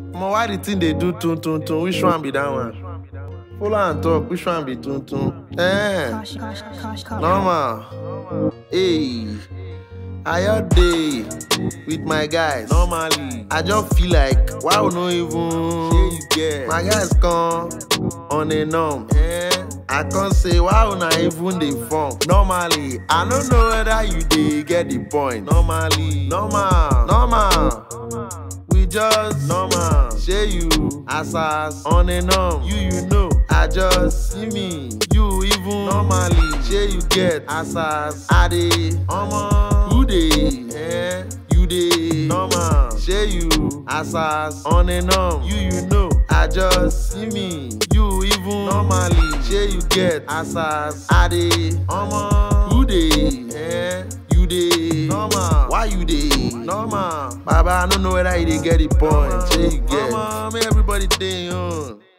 Omo, why the thing they do tun tun tun? Which one be that one? Follow and talk. Which one be tun tun? Eh, Caution, caution, caution, caution. normal. Hey, I your day with my guys. Normally, I just feel like why we no even. you get. My guys come on a norm. Eh, I can't say why una even dey form. Normally, I don't know whether you dey get the point. Normally, normal, normal. We just normal. Shey you as as on a norm. You you know. I just see me. You even normally. Shey you get as as I dey. Omo who dey? Eh? You dey normal. Shey you as as on a norm. You you know. I just see me. You even normally. Shey you get as as I dey. Omo who dey? Eh? You dey normal. Why you dey normal? Baba, I don't know whether you dey get the point. Shey you get. Mama, make everybody dey on.